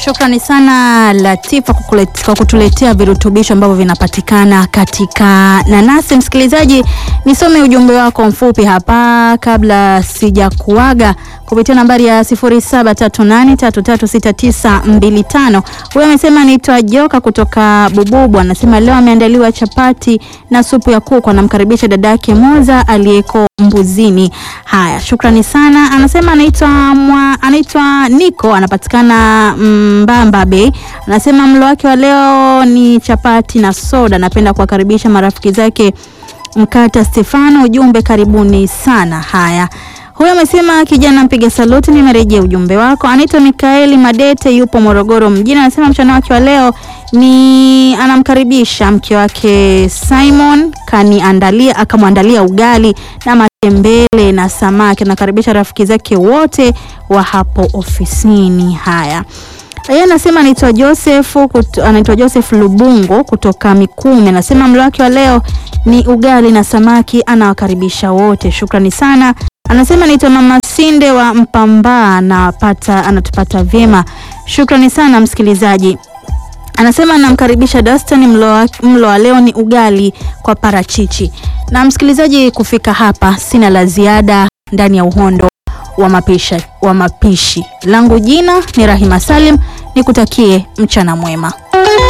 Shukrani sana Latifa kwa kulet- kwa kutuletea virutubisho ambavyo vinapatikana katika nanasi. Msikilizaji, nisome ujumbe wako mfupi hapa kabla sijakuaga kupitia nambari ya 0738336925. Huyo amesema anaitwa Joka kutoka Bububu, anasema leo ameandaliwa chapati na supu ya kuku, anamkaribisha dadake Moza aliyeko Mbuzini. Haya, shukrani sana. Anasema anaitwa mwa- anaitwa Niko, anapatikana Mbamba Bay. Anasema mlo wake wa leo ni chapati na soda. Napenda kuwakaribisha marafiki zake Mkata Stefano, ujumbe karibuni sana. Haya, huyo amesema kijana mpiga saluti, nimerejea ujumbe wako. Anaitwa Mikaeli Madete, yupo Morogoro mjini. Anasema mchana wake wa leo ni anamkaribisha mke wake Simon kaniandalia akamwandalia ugali na matembele na samaki. Anakaribisha rafiki zake wote wa hapo ofisini. Haya, yeye anasema anaitwa Joseph kut, anaitwa Joseph Lubungo kutoka Mikumi. Anasema mlo wake wa leo ni ugali na samaki, anawakaribisha wote. Shukrani sana. Anasema anaitwa Mama Sinde wa Mpambaa, anapata anatupata vyema. Shukrani sana msikilizaji. Anasema anamkaribisha Dastan, mlo wa- mlo wa leo ni ugali kwa parachichi. Na msikilizaji, kufika hapa sina la ziada ndani ya uhondo wa mapisha, wa mapishi. Langu jina ni Rahima Salim, nikutakie mchana mwema.